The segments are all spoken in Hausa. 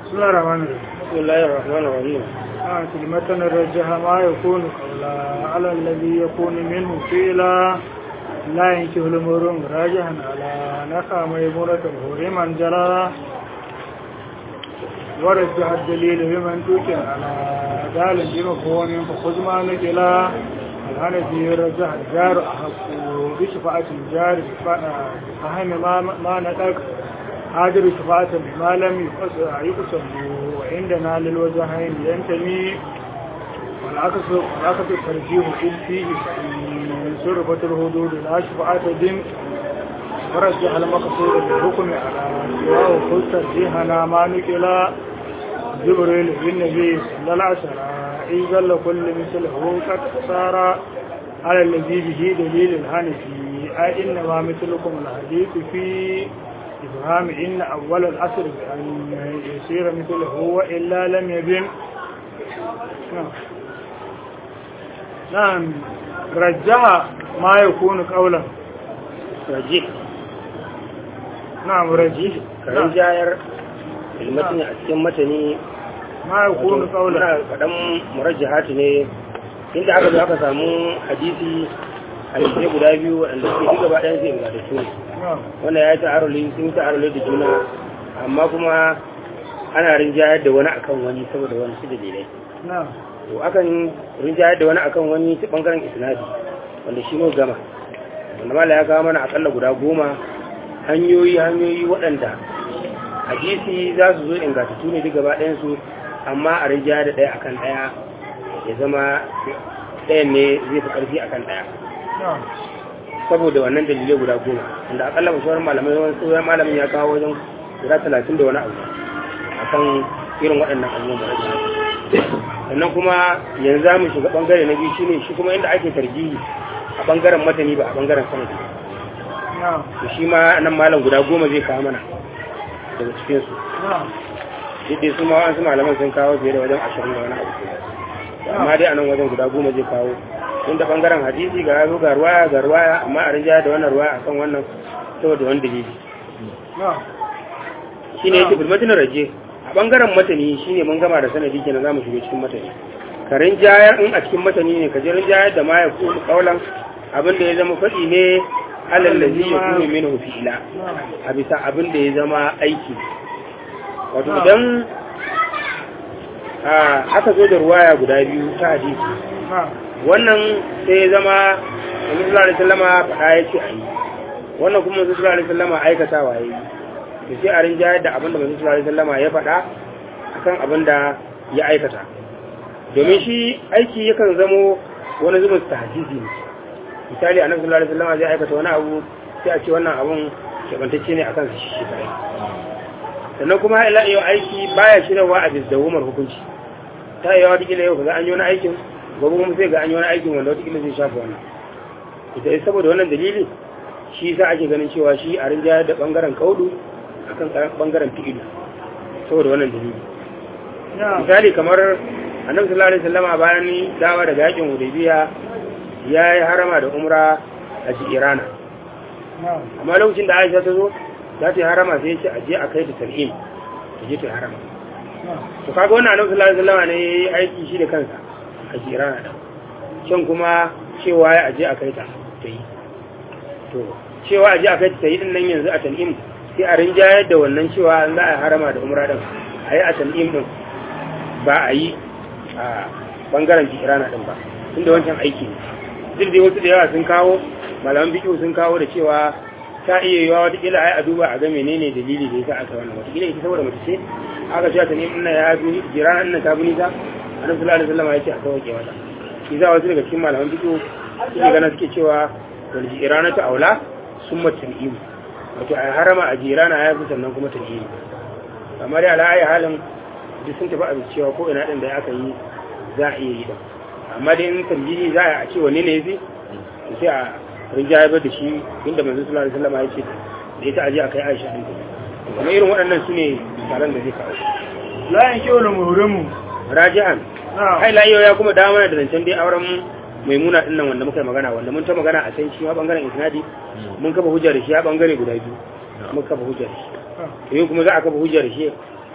بسم الله الرحمن الرحيم بسم الله الرحمن الرحيم آه كلمة رجح ما يكون قولا على الذي يكون منه فيلا لا ينكه الأمور راجحا على نخا ميمونة هرما جرى ورجح الدليل بمن توكل على دال بمفهوم فخذ ما نجلا الهنفي رجح الجار أحق بشفاعة الجار فهم ما ما ندق هاجر شفاعة ما لم يقسم وعندنا للوجهين ينتمي والعكس والعكس الترجيح إذ فيه صرفت الحدود لا شفاعة دين ورجح المقصود بالحكم على سواه خذ ترجيحنا ما نقل جبريل بالنبي صلى الله عليه وسلم إذا لكل مثله قد صار على الذي به دليل الهنفي أي إنما مثلكم الحديث في إبهام إن أول الأسر بأن يصير مثله وإلا لم يبن نعم نعم رجع ما يكون قولا rajih نعم رجع karin jayar ilmatin a cikin matani ما يكون wato قولا muna faɗan murajjahatu ne inda aka zo aka samu hadisi hadisi guda biyu waɗanda suke duk gaba ɗayan sai ingantattu ne نعم wanda ya yi ta'aruli sun yi ta'aruli da juna amma kuma ana rinjayar da wani akan wani saboda wani su dalilai نعم to akan rinjayar da wani akan wani ta bangaren isnadi wanda shi mu gama wanda mala ya kawo mana akalla guda goma hanyoyi hanyoyi waɗanda hadisi za su zo ingantattu ne duk gaba ɗayan su amma a rinjayar da ɗaya akan ɗaya ya zama ɗayan ne zai fi ƙarfi akan ɗaya نعم saboda wannan dalilai guda goma wanda akalla mashawarar malamai wani tsohon malamin ya kawo wajen guda talatin da wani abu akan irin waɗannan abubuwan da ake sannan kuma yanzu za mu shiga ɓangare na biyu shine shi kuma inda ake tarjihi a ɓangaren matani ba a ɓangaren sanadi نعم to shi ma nan malam guda goma zai kawo mana daga cikinsu نعم duk dai su ma wasu malaman sun kawo fiye da wajen ashirin da wani abu amma dai a nan wajen guda goma zai kawo inda ɓangaren hadisi ga yazo ga ruwaya ga ruwaya amma a rinjaya da wannan ruwaya akan wannan saboda wani dalili نعم shine yake bulmatin raje a bangaren matani shine mun gama da sanadi kenan zamu shiga cikin matani ka rinjayar in a cikin matani ne ka ji rinjayar da ma ya ku kaulan abin da ya zama faɗi ne alal ladhi yakunu minhu fi'la نعم a bisa abin da ya zama aiki wato idan a aka zo da ruwaya guda biyu ta hadisi نعم wannan sai ya zama Annabi sallallahu alaihi wasallama faɗa ya ce a yi wannan kuma Annabi sallallahu alaihi wasallama aikatawa ya yi to sai a rinjayar da abin da Annabi sallallahu alaihi wasallama ya faɗa akan abin da ya aikata domin shi aiki yakan zamo wani zubin tahajiji ne misali Annabi sallallahu alaihi wasallama zai aikata wani abu sai a ce wannan abun kebantacce ne akan shi shi kai sannan kuma ila yau aiki baya shirarwa a bizdawumar hukunci ta yi yawa duk yau kaga an yi wani aikin gobe kuma sai ga an yi wani aikin wanda wata zai shafa wannan ita yi saboda wannan dalili shi sa ake ganin cewa shi a rinjayar da bangaren kaudu akan bangaren fi'ilu saboda wannan dalili نعم misali kamar annabi sallallahu alaihi wasallama bayan dawa daga yakin hudaybiya ya yi harama da umra a jirana نعم amma lokacin da aisha ta zo za ta yi harama sai ya ce a je a kai ta tal'im ta je ta yi harama نعم to kaga wannan annabi sallallahu alaihi wasallama ne ya yi aiki shi da kansa a jirana da can kuma cewa ya aje a kai ta ta yi to cewa aje a kai ta ta yi din nan yanzu a tan'im sai a rinjayar da wannan cewa an za a harama da umra din a yi a tan'im din ba a yi a bangaren jirana din ba tunda wancan aiki ne duk dai wasu da yawa sun kawo malaman bikiyu sun kawo da cewa ta iya yiwa watakila ai a duba a ga menene dalili da yasa aka wannan watakila ita saboda mace ce aka cewa ta nemi ina ya bi jirana ina ta bi nisa annabi sallallahu alaihi wasallam ya ce a sauke mata shi za wasu daga cikin malaman bikiyu suke gana suke cewa wal jirana ta aula summa tan'im wato a harama a jirana ya fi sannan kuma tan'im amma dai ala ayi halin duk sun tafi a cewa ko ina din da aka yi za a iya yi da amma dai in tambayi za a ce wanne ne yafi to sai a rinjaye ba da shi inda manzo sallallahu alaihi wasallam ya ce da ita aje a kai Aisha din kuma irin waɗannan su ne misalan da zai kawo لا ينكه الأمور raji'an نعم hai layo ya kuma dawo mana da zancen dai auren maimuna din nan wanda muka yi magana wanda mun ta magana a can shi ma bangaren isnadi mun kafa hujja da shi a bangare guda biyu mun kafa hujja da shi to yau kuma za a kafa hujja da shi a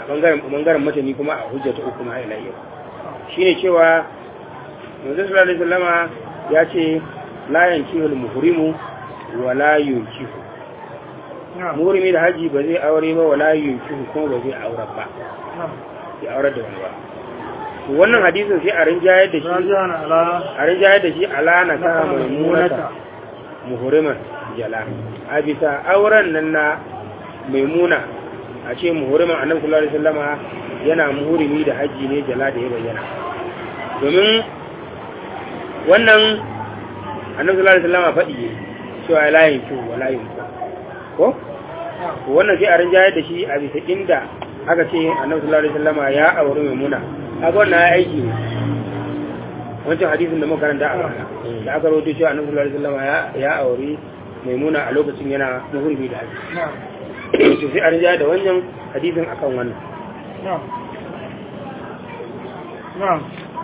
bangaren bangaren matani kuma a hujja ta uku ma ila yau shine cewa manzo sallallahu alaihi wasallama ya ce la yankihu al-muhrimu wa la yunkihu na'am muhrimi da haji ba zai aure ba wa la yunkihu kuma ba zai aure ba na'am sai aure da wani ba to wannan hadisin sai a rinjayar da shi rajan ala a rinjayar da shi ala na ta naka maimunata maimunata muhuriman jala a bisa auren nan na maimuna a ce muhuriman annabi sallallahu alaihi wasallama yana muhurimi da haji ne jala da ya bayyana domin wannan annabi sallallahu alaihi wasallama faɗi ne cewa la yanku wa la yanku ko to wannan sai a rinjayar da shi a bisa inda aka ce annabi sallallahu alaihi wasallama ya auri maimuna kaga wannan ya aiki ne wancan hadisin da muka karanta a baya da aka rawaito cewa annabi sallallahu alaihi wasallam ya ya aure maimuna a lokacin yana muhurbi da haji na'am to sai a rinja da wannan hadisin akan wannan na'am na'am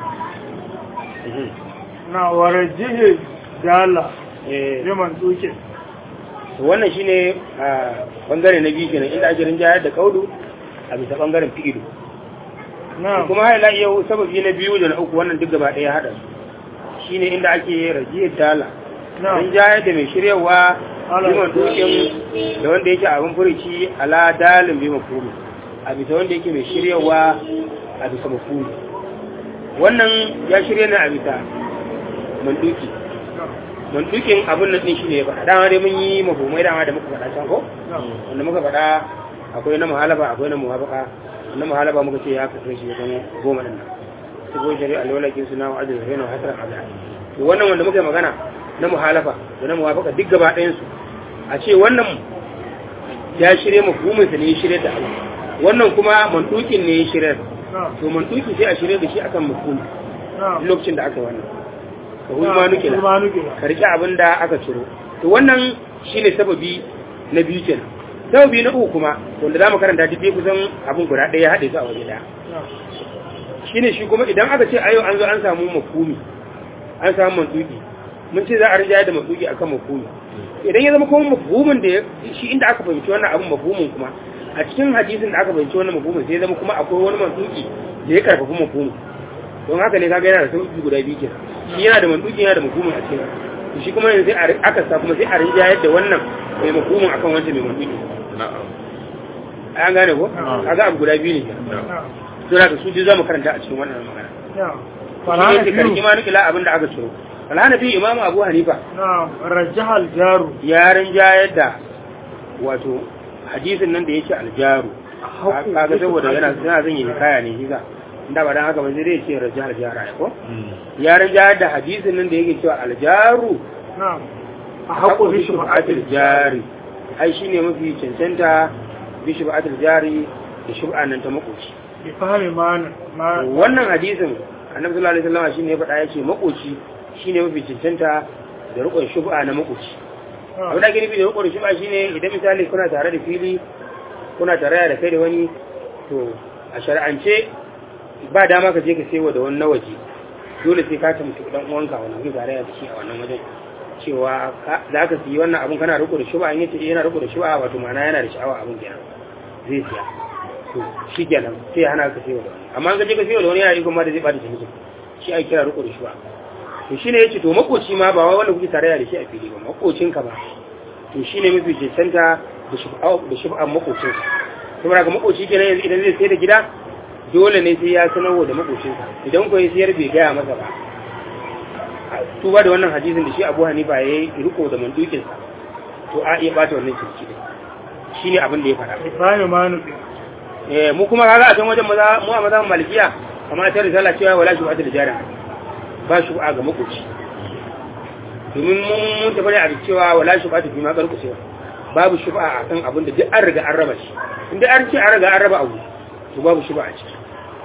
na warajihi dala eh liman duke to wannan shine a bangare na biyu kenan inda ake rinja da kaudu a bisa bangaren fi'ilu na'am kuma har ila yau sababi na biyu da na uku wannan duk gaba ɗaya hada su shine inda ake rajiyar dala na'am rinjayar da mai shiryawa Ala liman dukin da wanda yake abin furici ala dalin bi mafhumi a bisa wanda yake mai shiryawa a bisa mafhumi wannan ya shirya ne a bisa manduki mandukin abin nan din shine ya faɗa dama dai mun yi mafhumai dama da muka faɗa can ko na'am wanda muka faɗa akwai na muhalaba akwai na muwafaka na muhalaba muka ce ya kasance shi ya zama goma ɗin nan su ko shari'a alwalakin suna wa ajiyar zai na hasarar azhar to wannan wanda muka yi magana na muhalafa da na muwafaka duk gaba ɗayan su a ce wannan ya shirya mafhumin sa ne ya shirya da abu wannan kuma mantukin ne ya shirya na'am to mantuki sai a shirya da shi akan mafhumi na'am lokacin da aka yi wannan ka hulma nukila hulma nukila ka riƙe abin da aka ciro to wannan shine sababi na biyu kenan sababi na uku kuma wanda za mu karanta duk dai kusan abin guda ɗaya ya haɗe su a waje ɗaya na'am shine shi kuma idan aka ce a yau an zo an samu mafhumi an samu mantuki mun ce za a rinjaya da mantuki akan mafhumi idan ya zama kuma mafhumin da ya- shi inda aka fahimci wannan abin mafhumin kuma a cikin hadisin da aka fahimci wannan mafhumin sai ya zama kuma akwai wani mantuki da ya karfafi mafhumin don haka ne kaga yana da sauki guda biyu kenan shi yana da mantuki yana da mafhumin a cikin to shi kuma yanzu sai a ri- aka sa kuma sai a rinjayar da wannan mai mafhumin akan wancan mai mantuki na'am an gane ko Na'am. kaga abu guda biyu ne kenan na'am to da su ji za mu karanta a cikin wannan magana na'am shi falana ne karki biyu ma nukila abin da aka ciro alhanafi imamu abu hanifa na'am rajahal jaru ya rinjayar da wato hadisin nan da yake aljaru kaga saboda yana yana zan yi kaya ne shi za inda ba dan haka ba zai dai ce rajal jara ya ko ya rinjayar da hadisin nan da yake cewa aljaru na'am a haƙo bishi ba'atul jari ai shine mafi cancanta bi shub'atul jari da shub'a nan ta makoci bi fahimi ma ma wannan hadisin annabi sallallahu alaihi wasallam shine ya faɗa yace makoci shine mafi cancanta da rukun shub'a na makoci abin da ake nufi da rukun shub'a shine idan misali kuna tare da fili kuna tare da kai da wani to a shar'ance ba dama ka je ka sayo da wani na waje dole sai ka tamki dan uwanka wani wani tare da shi a wannan wajen cewa ka- za ka siyi wannan abun kana riko da shub'a in yace eh, yana riko da shub'a wato ma'ana yana da sha'awa abun kenan zai siya to shi kenan sai ya hana ka sayo da wani amma an ka je ka sayo da wani yana riko ma da zai bada ciniki shi ake kira riko da shub'a to shine yace to makoci ma ba wai wanda kuke tarayya da shi a fili ba makocinka ba to shine mafi cancanta da shub'a da shub'an makocinka saboda ga makoci kenan yanzu idan zai sai da gida dole ne sai ya sanarwa da makocinsa idan ko ya sayar bai gaya masa ba tuba da wannan hadisin da shi Abu Hanifa ya yi riko da mandukin sa to a iya bata wannan ciniki din shine abin da ya fara bi fahimi ma nufi eh mu kuma kaga a can wajen maza mu a mazan malikiya kamar ta risala cewa wala shi da jarin ba shi ga makoci domin mun mun tafi a cewa wala shi ba ta fi ma karkucewa babu shuba a kan abin da duk an riga an raba shi inda an ce an riga an raba abu to babu shuba a ciki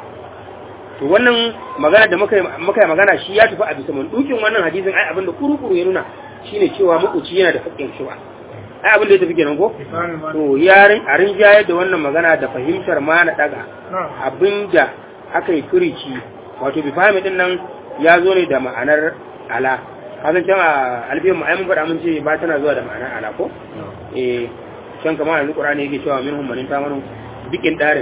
to wannan magana da muka yi muka yi magana shi ya tafi a bisa mandukin wannan hadisin ai abin da kuru-kuru ya nuna shine cewa makoci yana da haƙƙin shuba ai abin da ya tafi kenan ko bi fahimi ma to yarin a rinjayar da wannan magana da fahimtar ma na daga na'am abinda aka yi furici wato bi fahimi din nan ya zo ne da ma'anar ala kasan can a albiyan ma'ai mun faɗa mun ce ba tana zuwa da ma'anar ala ko eh can kamar yanzu qur'ani yake cewa minhum man tamanu bikin darin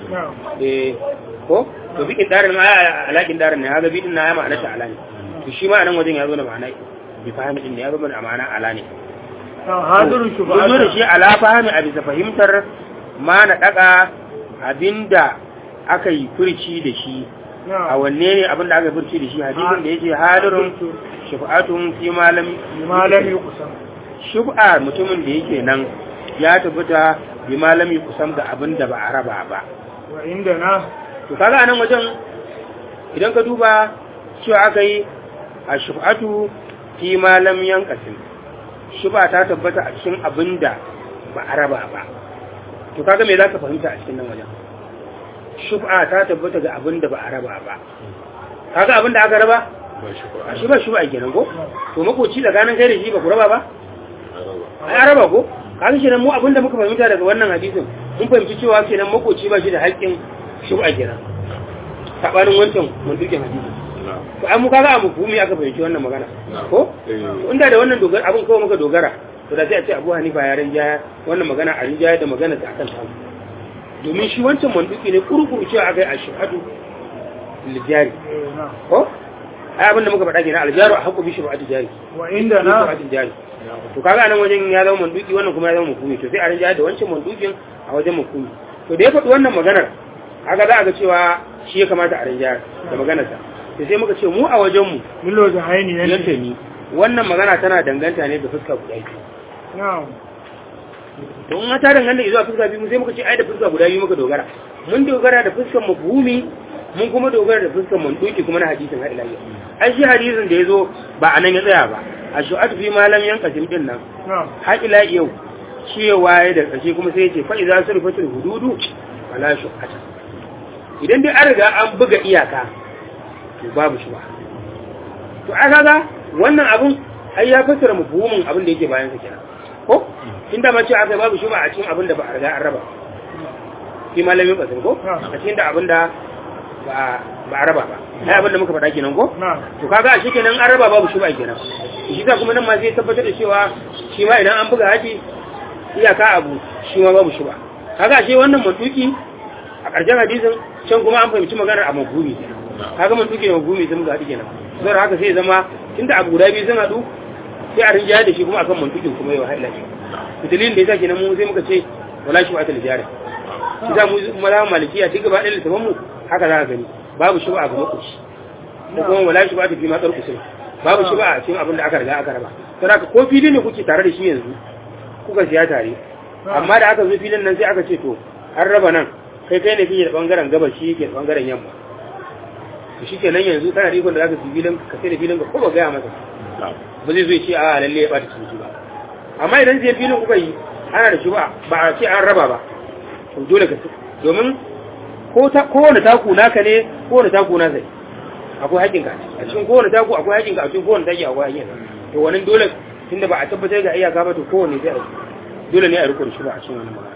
na'am eh ko to bikin darin ma alaƙin darin ne haga bidin na ya ma'ana ta ala ne to shi ma a nan wajen ya zo da ma'ana bi fahimi din ne ya zo da ma'ana ala ne na'am hadirun Mun zo da shi ala fahimi a bisa fahimtar ma na daka abinda aka yi furci da shi a na'am wanne ne abinda aka yi furci da shi hadisin da yake hadirun shafa'atun fi malam malami kusan shub'a mutumin da yake nan ya tabbata bi malami kusan ga abinda ba a raba ba wa inda na to kaga anan wajen idan ka duba cewa aka yi a shub'atu fi malam yankasin shub'a ta tabbata a cikin abinda ba a raba ba to kaga me zaka fahimta a cikin nan wajen shub'a ta tabbata ga abinda ba a raba ba kaga abinda aka raba a shi ba shub'a kenan ko to makoci tsakanin kai da shi ba ku raba ba ai an raba ko kaga kenan mu abinda muka fahimta daga wannan hadisin mun fahimci cewa kenan makoci ba shi da haƙƙin shub'a kenan sabanin wancan mun duke hadisin to ai mu kaga a mafhumi aka fahimci wannan magana ko to inda da wannan dogara abin kawai muka dogara to da sai a ce Abu Hanifa ya rinjaya wannan magana a rinjaya da magana ta akan samu domin shi wancan manduki ne kurkuru cewa aka yi a shahadu lijari eh, na'am ko ai abin da muka faɗa kenan aljaru a haƙƙo bi shubhatu jari wa inda na shubhatu jari to kaga nan wajen ya zama manduki wannan kuma ya zama mafhumi to sai a rinjaya da wancan mandukin a wajen mafhumi to da ya faɗi wannan maganar haka za a ga cewa shi ya kamata a rinjaya da maganarsa to sai muka ce mu a wajenmu lilo da haini yadda yanke ni wannan magana tana danganta ne da fuska guda biyu na'am to in ta danganta zuwa fuska biyu sai muka ce ai da fuska guda biyu muka dogara mun dogara da fuskan mafhumi mun kuma dogara da fuskan mantuki kuma na hadisin har ila yau ai shi hadisin da yazo ba anan ya tsaya ba a shu'at fi malam yankasim din nan na'am har ila yau cewa ya da ƙarshe kuma sai ya ce fa idza surfatul hududu wala shu'ata idan dai an riga an buga iyaka to babu shi ba to a kaga wannan abun ai ya fassara mafhumin abin da yake bayan sa kenan ko inda ma ce aka babu shi ba a cikin abin da ba a riga an raba shi malamin basin ko a cikin da abin da ba ba a raba ba ai abin da muka faɗa kenan ko na'am to kaga a shi kenan an raba babu shi ba kenan shi ta kuma nan ma zai tabbatar da cewa shi ma idan an buga haji iyaka abu shi ma babu shi ba kaga shi wannan matuki a ƙarshen hadisin can kuma an fahimci maganar a mafhumi kaga matuki da mafhumi sun buga haji kenan zai haka sai zama tunda abu guda biyu sun haɗu sai a rinjaya da shi kuma akan mantukin kuma yau haila ce dalilin da yasa kenan mu sai muka ce wala shi ba ta lijara shi za mu maza malikiya duk gaba ɗaya littafin mu haka za ka gani babu shi ba a ga makoci da kuma wala shi ba ta fi matsar kusur babu shi ba a cikin abin da aka riga aka raba don haka ko fili ne kuke tare da shi yanzu kuka siya tare amma da aka zo filin nan sai aka ce to an raba nan kai kai ne fiye da bangaren gabas shi ke da bangaren yamma to shi kenan yanzu kana da ikon da zaka fi filin ka sai da filin ka ko ba gaya masa ba zai zo ya ce a lalle ya bata ciniki ba amma idan zai filin kuka yi ana da shi ba ba a ce an raba ba to dole ka domin ko ta kowane taku naka ne kowane taku na sai akwai haƙin ka a cikin kowane taku akwai haƙin ka a cikin kowane taki akwai haƙin ka to wannan dole tunda ba a tabbatar da iyaka ba to kowane sai a dole ne a riko da shi ba a cikin wannan magana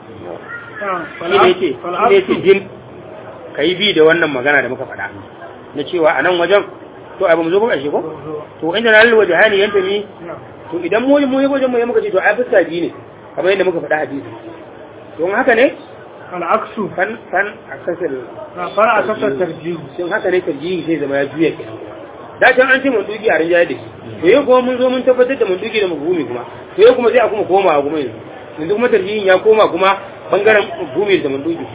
shi ne yake shi ne yake jin ka yi bi da wannan magana da muka faɗa na cewa a nan wajen to ai ba mu zo ba ƙarshe ko to inda na lalwa jahani yanta mi to idan mu mu wajen mu muka ce to ai fuska biyu ne kamar yadda muka faɗa hadisi don haka ne al'aksu fan fan akasar na fara a kasar tarjihu sun haka ne tarjihi sai zama ya juya kenan da can an ce mun duki a rinjaye da shi to yau kuma mun zo mun tabbatar da mun duki da mafhumi kuma to yau kuma sai a kuma koma kuma yanzu yanzu kuma tarjihin ya koma kuma bangaren mafhumi da mun duki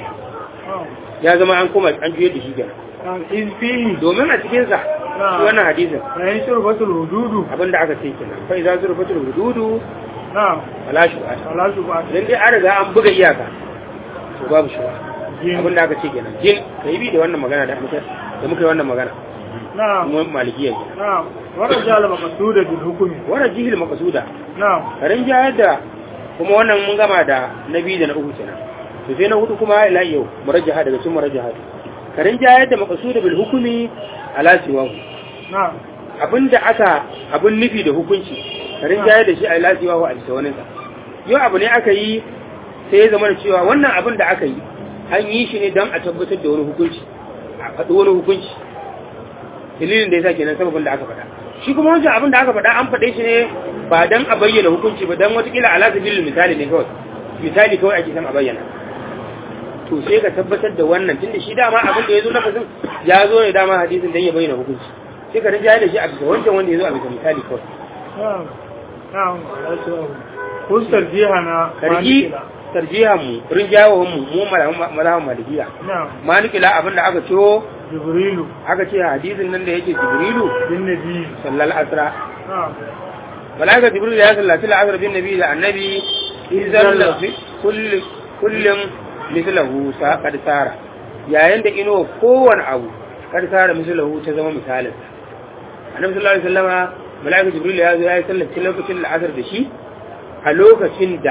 ya zama an koma an juyar da shi kenan izfihi domin a cikin sa shi wannan hadisin yayin shirbatul hududu abinda aka ce kenan fa idza zurfatul hududu na wala shu'a wala su ba dan dai an riga an buga iyaka to babu shu'a jin abinda aka ce kenan jin kai bi da wannan magana da muka da muka yi wannan magana na kuma malikiya ne na wannan jala maqsuda bil hukmi wannan jihil maqsuda na karin jayar da kuma wannan mun gama da na biyu da na uku kenan to sai na hudu kuma ila yau murajjaha daga cikin murajjaha karin jayar da maqsuda bil hukmi ala siwahu na abinda aka abin nufi da hukunci karin jayar da shi a ila siwahu a bisa wani yau abu ne aka yi sai ya zama da cewa wannan abin da aka yi an yi shi ne don a tabbatar da wani hukunci a faɗi wani hukunci dalilin da ya sa kenan sababin da aka faɗa shi kuma wancan abin da aka faɗa an faɗe shi ne ba don a bayyana hukunci ba don watakila ala sabilin misali ne kawai misali kawai ake san a bayyana to sai ka tabbatar da wannan tunda shi dama abin da ya zo lafazin ya zo ne dama hadisin dan ya bayyana hukunci sai ka rinjaye da shi a bisa wancan wanda ya zo a bisa misali kawai na'am na'am wato kustar jiha na karki tarjihan mu rinjayewan mu mu malaman malikiya na'am malikila abin da aka ciwo jibrilu aka ce hadisin nan da yake jibrilu bin nabi sallal asra na'am malaika jibril ya sallaci al'asr bin nabi da annabi izan da kullum kullum mislahu sa kad sara yayin da ino kowane abu kad sara mislahu ta zama misalin annabi sallallahu alaihi wasallama malaika jibril ya zo ya yi sallaci lokacin al'asr da shi a lokacin da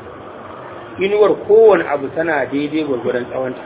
inuwar kowane abu tana daidai gwargwadon tsawonta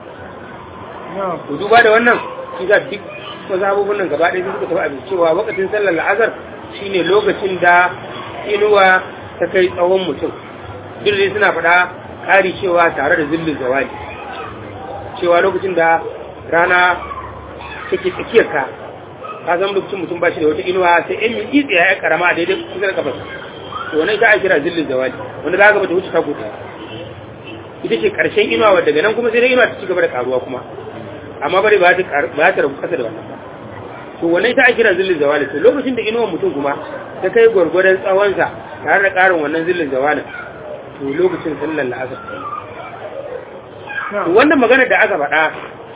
na'am to duba da wannan shi ga duk mazhabubun nan gaba ɗaya suka tafi abin cewa lokacin sallar la'azar shine lokacin da inuwa ta kai tsawon mutum duk dai suna faɗa ƙari cewa tare da zillin zawali cewa lokacin da rana take tsakiyar ka ka zama lokacin mutum ba shi da wata inuwa sai in yi tsaye ya karama a daidai kusa da kafarsa to wannan ita ake kira zillin zawali wanda za ka bata wuce ta kuta ita ce ƙarshen inuwa wadda daga nan kuma sai dai inuwa ta ci gaba da karuwa kuma amma bari ba ta ba ta rabu kasa da wannan ba to wannan ita ake kira zillin zawali to lokacin da inuwar mutum kuma ta kai gwargwadon tsawonsa tare da ƙarin wannan zillin zawalin to lokacin sallar la'asar ta yi to na'am wannan magana da aka faɗa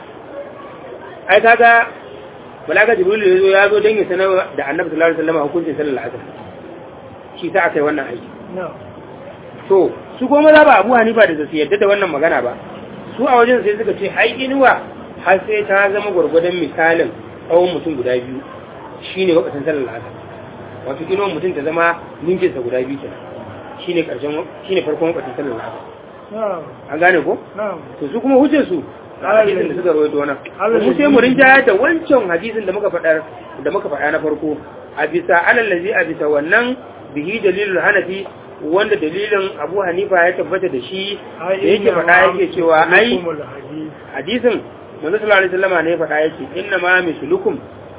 ai kaga malaka jibril ya zo ya zo don ya sanar da annabi sallallahu alaihi wasallam hukuncin sallar la'asar shi sa aka yi wannan aiki na'am to su kuma maza ba abu hanifa da su yadda da wannan magana ba su a wajen sai suka ce ai inuwa har sai ta zama gwargwadon misalin tsawon mutum guda biyu shine lokacin sallar la'asar wato inuwar mutum ta zama ninkinsa guda biyu kenan shine karshen shine farkon lokacin sallar la'asar na'am an gane ko na'am to su kuma hujjar su hadisin da suka rawaito wannan Allah mu sai mu rinjaya da wancan hadisin da muka faɗa da muka faɗa na farko a bisa alal ladzi a bisa wannan bihi dalilul hanafi wanda dalilin Abu Hanifa ya tabbata da shi da yake faɗa yake cewa ai hukumul hadith hadisin manzo sallallahu alaihi wasallam ne ya faɗa yake inna ma mislukum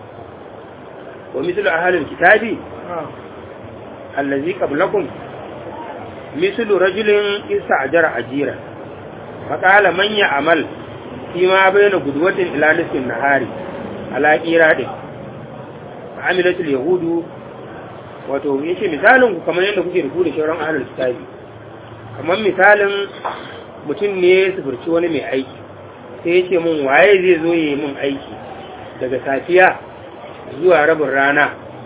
wa mislu ahlil kitabi na'am allazi qablakum mislu rajulin ista'jara ajira faqala man ya'mal fi ma bayna gudwatin ila nisfin nahari ala qiradin amilatul yahudu wato yace misalin ku kamar yadda kuke rubuta shauran ahlul kitabi kamar misalin mutum ne su furci wani mai aiki sai yace mun waye zai zo yi mun aiki daga safiya zuwa rabin rana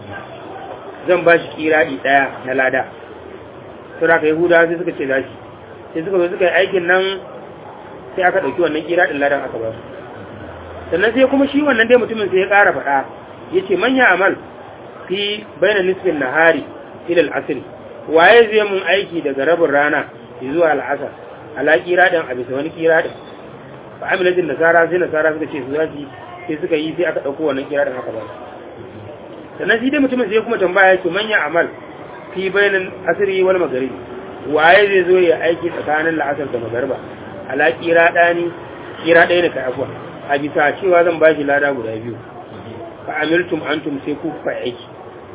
zan ba shi kiradi daya na lada sai aka yahuda sai suka ce zashi sai suka zo suka yi aikin nan sai aka ɗauki wannan kiradin ladan aka ba su sannan sai kuma shi wannan dai mutumin sai ya ƙara faɗa ya ce manya amal fi baina nisfin nahari ila al'asr waye zai mun aiki daga rabin rana zuwa al'asar ala kiradin a bisa wani kiradin fa amilatin nasara sai nasara suka ce su zashi sai suka yi sai aka ɗauko wannan kiradin aka ba su sannan shi dai mutumin sai kuma tambaya yake manya amal fi bainin asiri wal magaribi waye zai zo ya aiki tsakanin la'asar da magariba ala kira dani kira ɗaya ne kai afwa a bisa cewa zan bashi lada guda biyu fa amiltum antum sai ku fa aiki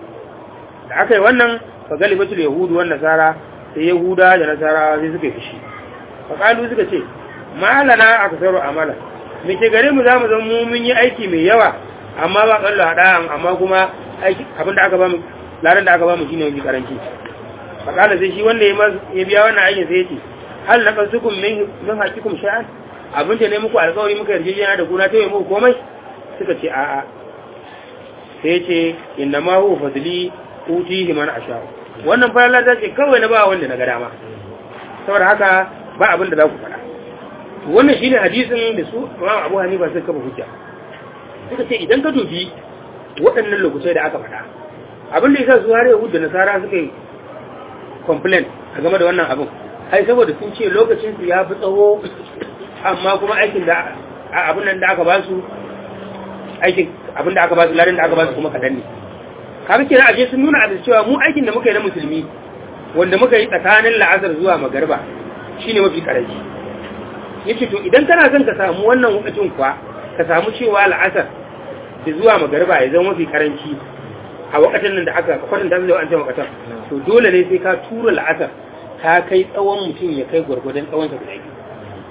da aka yi wannan fa galibatul yahudu wan nasara sai yahuda da nasara sai suka yi fushi fa kalu suka ce malana aksaru amala me ke gare mu zamu zama mu mun yi aiki mai yawa amma ba kallo hada amma kuma aiki abinda aka ba mu ladan da aka ba mu shine wani karanci fakala sai shi wanda ya biya wannan aikin sai yace hal na kansukum min min hakikum sha'an abin da ne muku alƙawari muka yarjejena da kuna tayi muku komai suka ce a'a sai yace inna ma huwa fadli utihi man asha wannan fa Allah ce kawai na ba wanda na ga dama saboda haka ba abin da za ku faɗa wannan shine hadisin da su Imam Abu Hanifa suka kafa hujja suka ce idan ka dubi waɗannan lokacai da aka faɗa abin da ya sa su har yahudu da nasara suka yi complain a game da wannan abin ai saboda sun ce lokacin su ya fi tsawo amma kuma aikin da abin nan da aka ba su aikin abin da aka ba su larin da aka ba su kuma kadan ne kaga kenan aje sun nuna abin cewa mu aikin da muka yi na musulmi wanda muka yi tsakanin la'azar zuwa magarba shine mafi karanci yace to idan kana son ka samu wannan lokacin kuwa ka samu cewa la'asar da zuwa magarba ya zama mafi karanci a wakatan nan da aka kwatanta da wancan wakatan to dole ne sai ka tura la'asar ta kai tsawon mutum ya kai gwargwadon tsawon sa guda biyu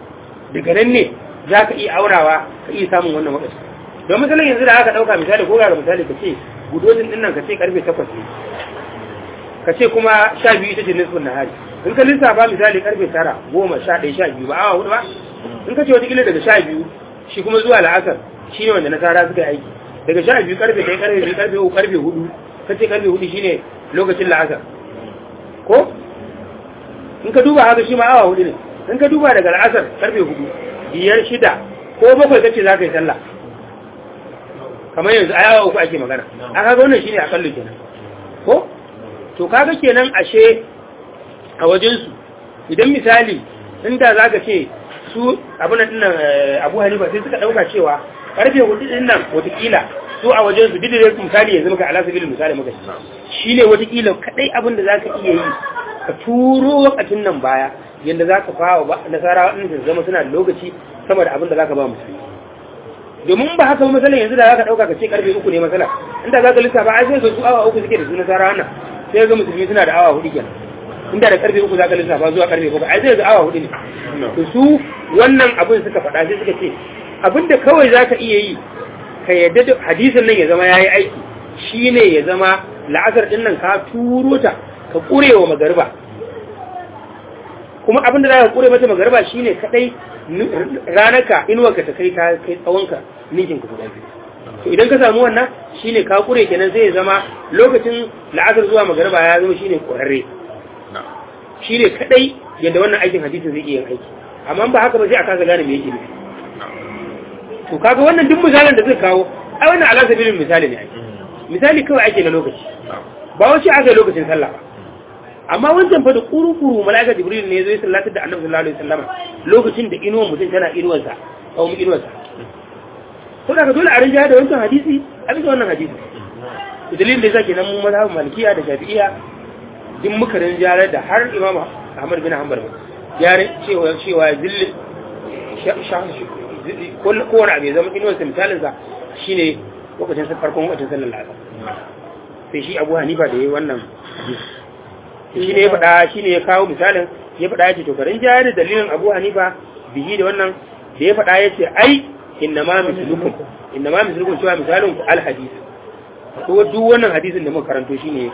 daga nan ne za ka iya aurawa ka iya samun wannan wakati don misalin yanzu da aka ɗauka misali ko ga misali ka ce gudodin ɗin nan ka ce karfe takwas ne ka ce kuma sha biyu ita ce nisfin nahari in ka lissafa misali karfe tara goma sha ɗaya sha biyu ba awa hudu ba in ka ce wata daga sha biyu shi kuma zuwa la'asar shi ne wanda nasara suka yi aiki daga sha biyu karfe ɗaya karfe biyu karfe uku karfe hudu ka ce karfe hudu shine lokacin la'asar ko in ka duba haka shi ma awa hudu ne in ka duba daga la'asar karfe hudu biyar shida ko bakwai kace za ka yi sallah kamar yanzu a yawa uku ake magana a kaga wannan shine akallu kenan ko to kaga kenan ashe a wajensu idan misali inda za ka ce su abin nan abu hanifa sai suka ɗauka cewa karfe hudu din nan watakila su a wajen su bidire misali yanzu muka ala sabilin misali muka shi ne watakila kadai abin da zaka iya yi ka turo wakacin nan baya yadda za ka fawa ba nasara waɗanda su zama suna da lokaci sama da abin da za ka ba musulmi domin ba haka misalin yanzu da za ka ɗauka ka ce karfe uku ne masala inda za ka lissafa ai sai su awa uku suke da su nasara wannan sai ga musulmi suna da awa hudu kenan inda da karfe uku za ka lissafa zuwa karfe uku ai sai ga awa hudu ne to su wannan abin suka faɗa sai suka ce abin da kawai za ka iya yi ka yadda da hadisin nan ya zama ya yi aiki shi ne ya zama la'asar ɗin nan ka turo ta ka ƙure wa magarba kuma abin da za ka ƙure mata magarba shi ne kaɗai ranarka inuwarka ta kai kai tsawonka ninkin ka guda biyu to idan ka samu wannan shi ne ka ƙure kenan sai ya zama lokacin la'asar zuwa magarba ya zama shi ne ƙwararre shi ne kaɗai yadda wannan aikin hadisin zai iya yin aiki amma ba haka ba sai a kasa gane me yake nufi to kaga wannan duk misalin da zai kawo ai wannan ala sabilin misali ne ake misali kawai ake na lokaci ba wace aka lokacin sallah ba amma wancan fa da kuru-kuru mala'ika jibril ne zai sallatar da annabi sallallahu alaihi wasallam lokacin da inuwan mutum tana inuwarsa ko mu inuwarsa to daga dole a rinjaya da wancan hadisi a bisa wannan hadisi to dalilin da yasa nan mu mazhabin malikiya da shafi'iyya duk muka rinjaya da har imam ahmad bin hanbal ya cewa cewa zilli kowane abu ya zama inuwarsa misalinsa shi ne lokacin farkon lokacin sallar lasa sai shi abu hanifa da ya yi wannan shi ne ya faɗa shi ne ya kawo misalin ya faɗa ya ce to karin jaya da dalilin abu hanifa bihi da wannan da ya faɗa ya ce ai inna ma mislukum inna ma mislukum cewa misalin ku alhadis ko duk wannan hadisin da muka karanto shi ne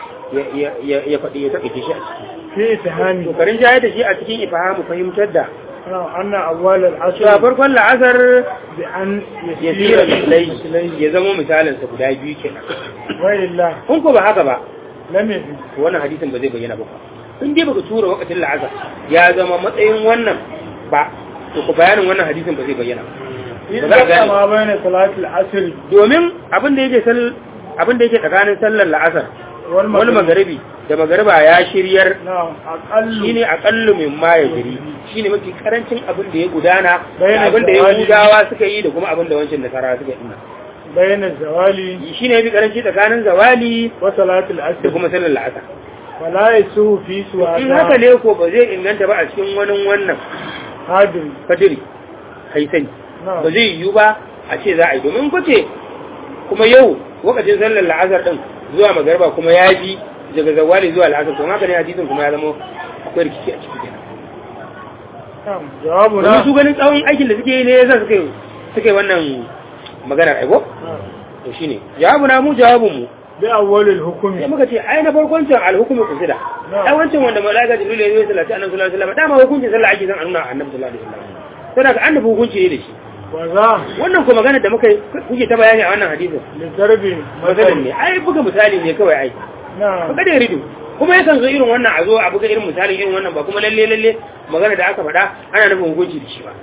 ya faɗi ya taƙaice shi a ciki fi itihami to karin jaya da shi a cikin ifahamu fahimtar da anna awwal al-asr cewa farkon la'asar bi an ya tsira misalai ya zama misalinsa guda biyu kenan wa illa kun ko ba haka ba lam yafi to wannan hadisin ba zai bayyana ba in dai baka tura wakatin la'asar ya zama matsayin wannan ba to ku bayanin wannan hadisin ba zai bayyana ba za a idan gane ma bayna salati al-asr domin abin da yake sal abin da yake tsakanin sallar la'asar wal wal magaribi da magariba ya shiryar na'am aqallu shine aqallu min ma ya jiri shine mafi karancin abin da ya gudana da Bayyana abin da zawali. yahudawa suka yi da kuma abin da wancan nasara suka yi bayna zawali shine mafi karanci tsakanin zawali wa salati da al-asr kuma sallar la'asar wala yasu fi suwa in haka ne ko ba zai inganta ba a cikin wani wannan hadiri fadiri haisani na'am ba zai yiwu ba a ce za a yi domin kwace kuma yau lokacin sallar la'asar din zuwa magarba kuma ya ji daga zawali zuwa la'asar to haka ne hadisin kuma ya zama akwai rikici a ciki kenan na'am jawabu domin na su ganin tsawon aikin da suke yi ne yasa suka yi suka yi wannan maganar aiko to shine jawabu na mu jawabun mu bi awwal al-hukm sai muka ce ai na farkon can alhukumi kusida ai wancan wanda malaika jibril ya yi salati annabi sallallahu alaihi wasallam dama hukuncin sallah ake san annuna annabi sallallahu alaihi wasallam sai daga annabi hukunci ne da shi wa za wannan ko magana da muka yi kuke ta bayani a wannan hadisin li darbi masalin ne ai buga misali ne kawai ai na'am buga da rido kuma yakan zo irin wannan a zo a buga irin misalin irin wannan ba kuma lalle lalle magana da aka faɗa ana nufin hukunci da shi ba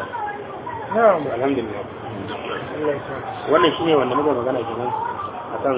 na'am alhamdulillah Allah ya sa wannan shine wanda muka magana kenan